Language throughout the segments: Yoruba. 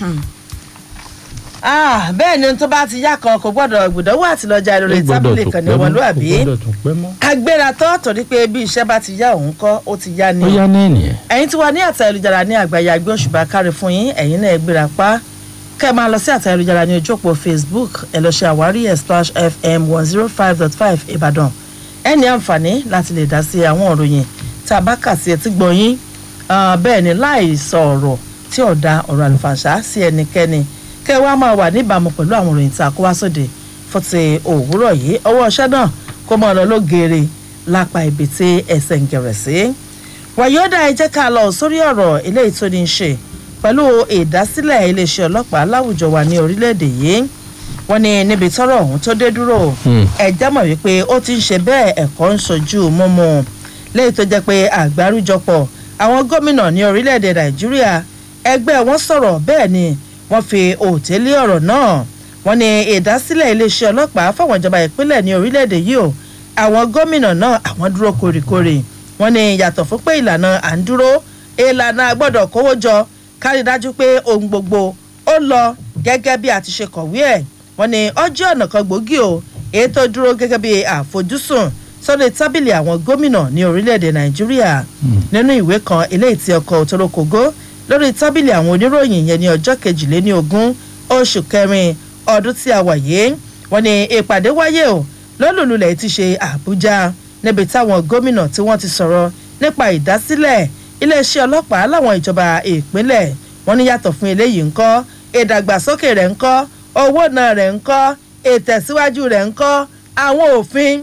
Ah, bẹ́ẹ̀ ni ohun tó bá ti yá kan kò gbọ́dọ̀ gbùdọ́wọ́ àti lọ́jà lórí tábìlì kan ní ọmọlúwàbí agbéra tán torí pé bí iṣẹ́ bá ti yá òun kọ́ ó ti yá ni ó yá ní ènìyàn. ẹ̀yin tí wà ní àtẹ ayélujára ní àgbáyé agbé òṣùbà kárí fún yín ẹ̀yin náà ẹ gbéra pa kẹ́ ẹ máa lọ sí àtẹ ayélujára ní ojú òpó facebook ẹ lọ ṣe àwárí ẹ̀ splash fm one zero five dot five ìbàdàn ẹ ní àǹfààní láti lè dá sí àwọn òròyìn tá a bá kà sí etí gbọ́ yín Ah, bẹ́ẹ̀ ni láì sọ ọ̀rọ̀ tí ò da ọ̀rọ̀ àlùfàǹṣá sí ẹnikẹ́ni kẹ́ ẹ wá máa wà níbàámu pẹ̀lú àwọn òròyìn tá a kó wá sóde fún ti òwúrọ̀ yìí ọwọ́ ọṣẹ́ náà kó máa lọ lógeere lápá ibi tí ẹsẹ̀ ń gẹ̀rẹ̀ sí. wàyọ́dà ẹ jẹ́ ká lọ sórí ọ̀rọ̀ eléyìí tó ní í ṣe pẹ̀lú ìdásílẹ̀ iléeṣẹ́ ọlọ́pàá láwùjọ wa ní orílẹ̀-èdè yìí wọ́n ní níbi tọ́rọ̀ ọ̀hún tó dé dúró ẹ já mọ̀ wípé ó ti ń ṣe bẹ́ẹ̀ ẹ̀kọ́ ń sojú mímu lẹ́yìn tó jẹ́ pé àgbáríjọpọ̀ àwọn gómìnà ní orílẹ̀-èdè nàìjíríà ẹgbẹ́ wọn sọ̀rọ̀ bẹ́ẹ̀ ni wọ́n fi òtẹ́lé ọ̀rọ̀ náà wọ́n ní ìdásílẹ̀ iléeṣẹ́ ọlọ́pàá fáwọn ìjọba ìpínlẹ̀ ní orílẹ̀-èdè yìí o àwọn gómìnà náà àwọn dúró kórìkórì wọ́n ní yàtọ̀ fún pé ìlànà à ń dúró ìlànà gbọ́dọ̀ kówó jọ kárí dájú pé ohun gbogbo ó lọ gẹ́gẹ́ bí a ti ṣe kọ̀wé ẹ̀ wọ́n ní ọjọ́ ọ̀nà kan gbòógì o èyí tó dúró gẹ́gẹ́ bí àfojúsùn sọ́dọ̀ tábìlì àwọn gómìnà ní orílẹ̀-èdè nàìjíríà nínú ìwé kan eléyìí tí ọkọ̀ òtòrókògó lórí tábìlì àwọn oníròyìn yẹn ní ọjọ́ kejìléní ogún oṣù kẹrin ọdún tí a wà yìí wọ́n ní ìpàdé wáyé o lọ́lùlulẹ̀ ti ṣe àbújá níbi táwọn gómìnà tí wọ́n ti sọ̀rọ̀ nípa ìdásílẹ̀ iléeṣẹ́ ọlọ́pàá láwọn ìjọba ìpínlẹ̀ wọ́n ní yàtọ̀ fún eléyìí ńkọ́ ìdàgbàsókè rẹ̀ ńkọ́ owó náà rẹ̀ ńkọ́ ìtẹ̀síwájú rẹ̀ ńkọ́ àwọn òfin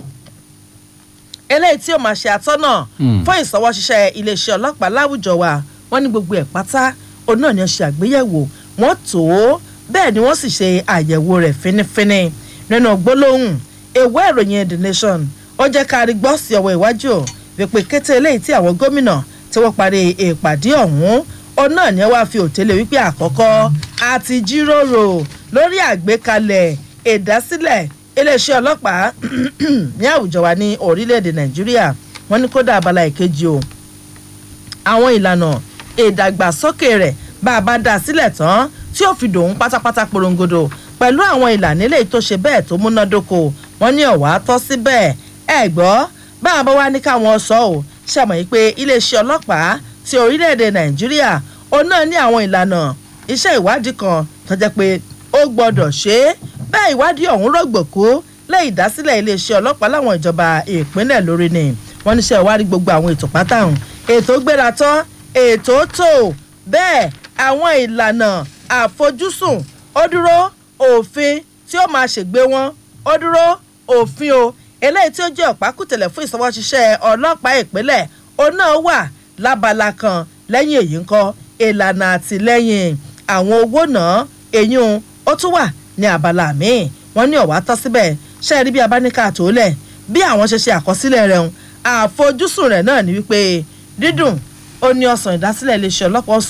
eléyìí tí ó máa ṣe àtọ́nà fún ìsọwọ́ṣiṣẹ́ iléeṣẹ́ ọlọ́pàá láwùjọ wa wọ́n ní gbogbo ẹ̀ pátá òun náà ni wọ́n ṣe àgbéyẹ̀wò wọ́n tó bẹ́ẹ̀ ni wọ́n sì ṣe àyẹ̀wò rẹ̀ fínífíní nínú gbólóhùn ìwé ìròyìn the nation ó jẹ́ ká rí gbọ́ sí ọwọ́ iwájú wípé kété eléyìí tí àwọn gómìnà tí wọ́n parí ìpàdé ọ̀hún òun náà ni wọ́n fi òtélé wípé àkọ́kọ́ àti jíròrò lórí àgbékalẹ̀ ìdásílẹ̀ iléeṣẹ́ ọlọ́pàá ní àwùjọ wa ní orílẹ̀-èdè nàìjíríà wọ́n ní kódà abala ìkejì o àwọn ìlànà ìdàgbàsókè rẹ̀ bá a bá dá a sílẹ̀ tán tí ó fi dòun pátápátá porongodo pẹ̀lú àwọn ìlànà eléyìí tó ṣe bẹ́ẹ̀ tó múnádóko wọ́n ní ọ̀wá tọ́ síbẹ̀ ẹ gbọ́ bá a bá wá ní káwọn sọ ọ́ ṣàmọ̀ yìí pé iléeṣẹ́ ọlọ́pàá ti orílẹ̀-èdè nàìjíríà òun náà ní àwọn ìlànà iṣẹ́ ìwádìí kan tó jẹ́ pé ó gbọ́dọ̀ ṣe é bẹ́ẹ̀ ìwádìí ọ̀hún rọ̀gbọ̀kú lẹ́yìn ìdásílẹ̀ iléeṣẹ́ ọlọ́pàá láwọn ìjọba ìpínlẹ̀ lórí ni wọ́n níṣẹ́ ìwádìí gbogbo àwọn ètò pátá-hùn ètò gbéra tán ètò tó bẹ́ẹ̀ àwọn ìlànà àfojúsùn ó dúró òfin tí ó máa ṣègbè wọn ó dúró òfin o eléyìí tí ó jẹ́ ọ̀pákùtẹ̀lẹ̀ fún ìsọwọ́ṣiṣẹ́ ọlọ́pàá ìpínlẹ̀ òun náà wà lábala kan lẹ́yìn èyí ńkọ́ ìlànà àtìlẹ́yìn àwọn owó náà èyún ó tún wà ní abala míì wọ́n ní ọ̀wá tọ́ síbẹ̀ ṣe é rí bí abáníkà tó lẹ̀ bí àwọn ṣe ṣe àkọsílẹ̀ rẹ̀ ń àfojúsùn rẹ̀ náà ni wípé dídùn ó ní ọ̀sán ìdásílẹ̀ iléeṣẹ́ ọlọ́pàá